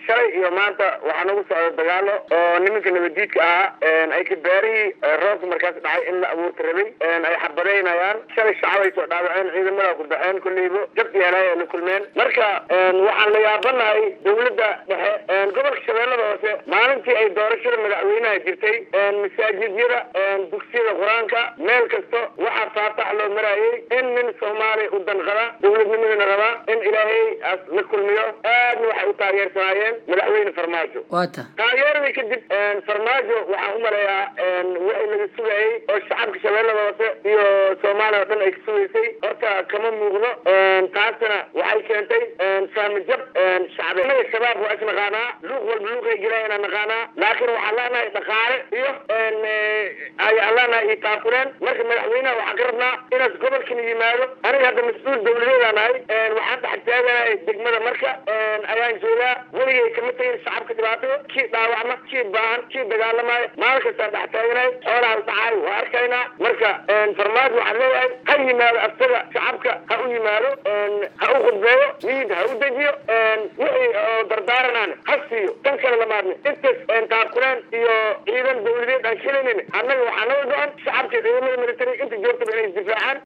shalay iyo maanta waxaa nagu socda dagaalo oo nimanka nabadiidka ahaa ay ka beerihii roobka markaas dhacay in la abuurta rabay ay xabadeynayaan shalay shacab ay soo dhaawaceen ciidamada ku baxeen kolleybo jab yeelay ay la kulmeen marka waxaan la yaabanahay dawladda dhexe gobolka shabeellada hoose maalintii ay doorashada madaxweynaha jirtay masaajidyada dugsiyada qur-aanka meel kasta waxaa faatax loo marayay in nin soomaaliya u danqada dawladnimadana rabaa in ilaahay as la kulmiyo aadna waxay u taageersanaayeen madaxweyne farmaajo waata taageeradii kadib farmaajo waxaan u maleeyaa wixii laga sugayay oo shacabka shabeellada hoose iyo soomaaliya oo dhan ay ka sugaysay horta kama muuqdo taasna waxay keentay fahmi jab shacbe anaga shabaab waa isnaqaanaa luuq walba luuqay jiraa inaan naqaanaa laakiin waxaan leenahay dhaqaale iyo ayaan leenahay iyo taakuleen marka madaxweynaha waxaan ka rabnaa inaad gobolkan yimaado aniga hadda mas-uul dawladeedaan ahay waxaan dhex taaganahay degmada marka ayaan joogaa weligay kama tegin shacabka dhibaatada kii dhaawacma kii baahan kii dagaalamaayo maalin kastaan dhex taaganahay xoolaha dhacay waa arkaynaa marka farmaajo waxaan leeyahay ha yimaado asaga shacabka ha u yimaado ha u khudbeeyo niyid ha u dejiyo wixii oo dardaaranaan ha siiyo tan kale lamaadne intas taakuleen iyo ciidan dawladeed aan shelaynin annaga waxaa naga go-an shacabka ciidamada military inta joogtaba inay isdifaacaan